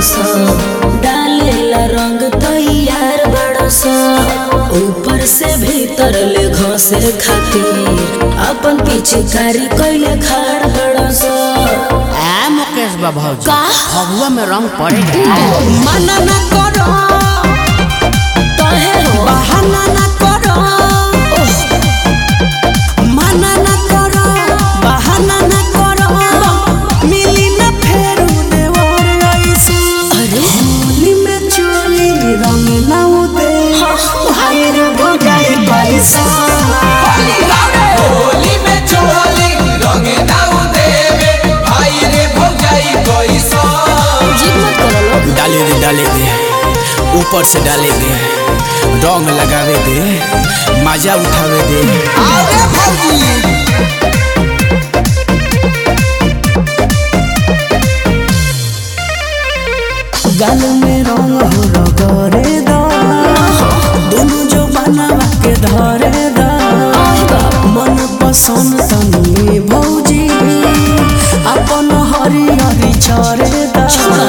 सा डालेला रंग तैयार बड़ा सा ऊपर से भीतर ले घसे खातिर अपन पिचकारी कैले खाड़ बड़ा सा आ मुकेश बाबू का? फगुआ में रंग पड़ेगा मना ना करो कहे हो बहाना ना करो मना ना करो बहाना ना करो मिली ना फेरू देवर ऐसे अरे होली में चोली रंग ना उदे भाई रे भगाई पैसा होली में चोली रंग दाऊ देवे भाई रे भौजाई कैसा जिद मत करो लोग डाले दे डाले दे ऊपर से डाले दे रंग लगावे दे मजा उठावे दे आगे भौजी गाल में रंग हो रगरे दा दोनों जो बनावा के धरे दा मन पसंद तनी भौजी अपन हरी हरी चरे दा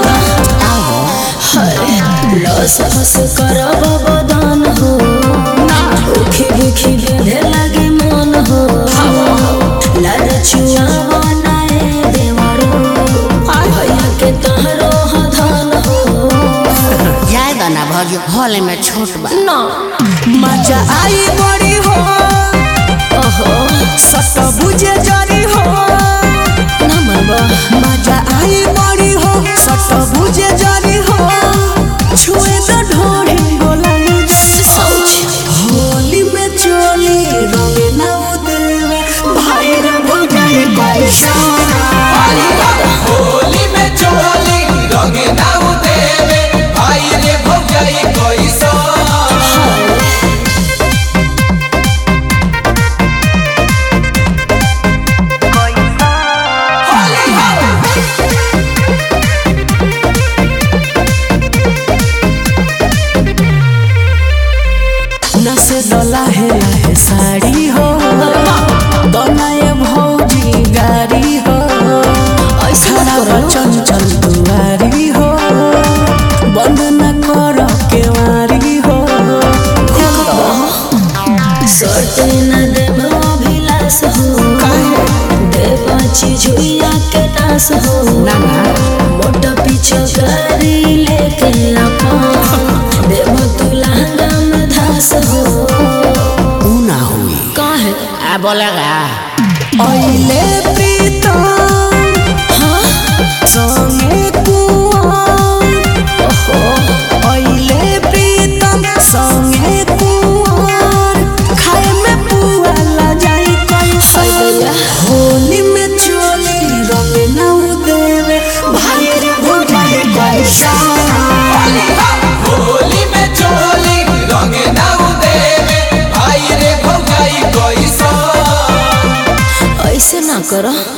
लस फस करब बदन हो उखी बिखी बेधे लागे मन हो लाल चुआ बनाए देवरो भैया के तहरो धन हो जाएगा ना भौजी हॉल में छोट बा ना मजा आई बड़ी हो ओहो सत बुझे जरी हो ना मरबा मजा आई बड़ी हो सत बुझे जरी हो छुए तो ढोरी बोलाई होली में चोली रंग ना उदेवे भाई रे भगाई पैसा होली में चोली रंग दाऊ देवे भाई रे भौजाई कैसा नसे दला है है साड़ी हो बनाए भौजी गाड़ी हो ऐसे मत खड़ा करो चंचल दुआरी हो बंद न कर केवारी हो सोते न देव अभिलाष हो देवा चिजुया के नाश हो मोटा पीछे गाड़ी लेके अपन देव तू लहंगा में धास हो ऊ ना हुई काहे आ बोलेगा अइले प्रीतम हाँ संगे कुआं ओहो अइले प्रीतम संगे कुआं खाए में पुआ ला जाई कैसा भैया होली में चोली रंग ना देवे भाई रे भगाई पैसा होली में चोली रंग दाऊ देवे भाई रे भौजाई कैसा ऐसे ना करो